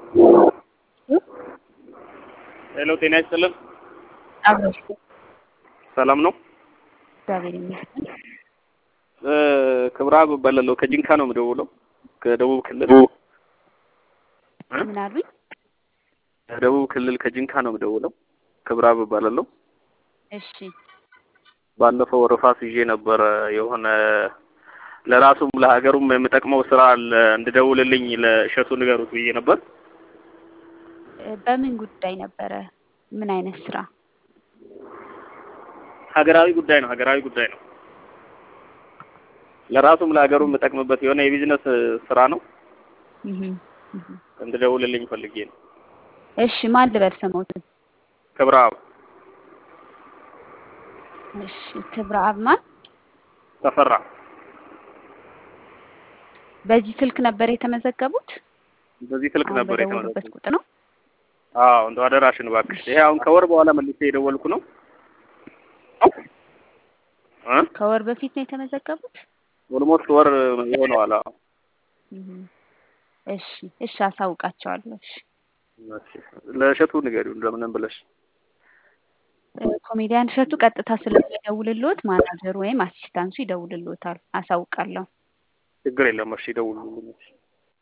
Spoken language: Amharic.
ሄሎ ጤና ይስጥልን። አብሮሽ ሰላም ነው? እግዚአብሔር ይመስገን። ክብረአብ እባላለሁ ከጂንካ ነው የምደውለው ከደቡብ ክልል እ? ምን አሉኝ? ከደቡብ ክልል ከጂንካ ነው የምደውለው ክብረአብ እባላለሁ። እሺ ባለፈው ርፋስ ይዤ ነበረ የሆነ ለራሱም ለሀገሩም የሚጠቅመው ስራ አለ እንድደውልልኝ ለእሸቱ ንገሩት ብዬ ነበር። እ፣ በምን ጉዳይ ነበረ? ምን አይነት ስራ? ሀገራዊ ጉዳይ ነው ሀገራዊ ጉዳይ ነው። ለራሱም ለሀገሩ የምጠቅምበት የሆነ የቢዝነስ ስራ ነው እህ እህ። እንድደውልልኝ ፈልጌ ነው። እሺ ማን ልበል ስሞትን? ክብረአብ እሺ ክብረአብ ማን? ተፈራ በዚህ ስልክ ነበር የተመዘገቡት? በዚህ ስልክ አሁን ነበር በደወሉበት የተመዘገቡት። ቁጥር ነው? አዎ እንደው አደራሽን እባክሽ። ይሄ አሁን ከወር በኋላ መልሼ የደወልኩ ነው እ ከወር በፊት ነው የተመዘገቡት? ኦልሞስት ወር ይሆነዋል። አዎ እህ። እሺ እሺ አሳውቃቸዋለሁ። እሺ እሺ። ለእሸቱ ንገሪው እንደምንም ብለሽ እ፣ ኮሜዲያን እሸቱ ቀጥታ ስለሚደውልልዎት ማናጀሩ ወይም አሲስታንሱ ይደውልልዎታል። አሳውቃለሁ። ችግር የለም። እሺ ደውሉልኝ። እሺ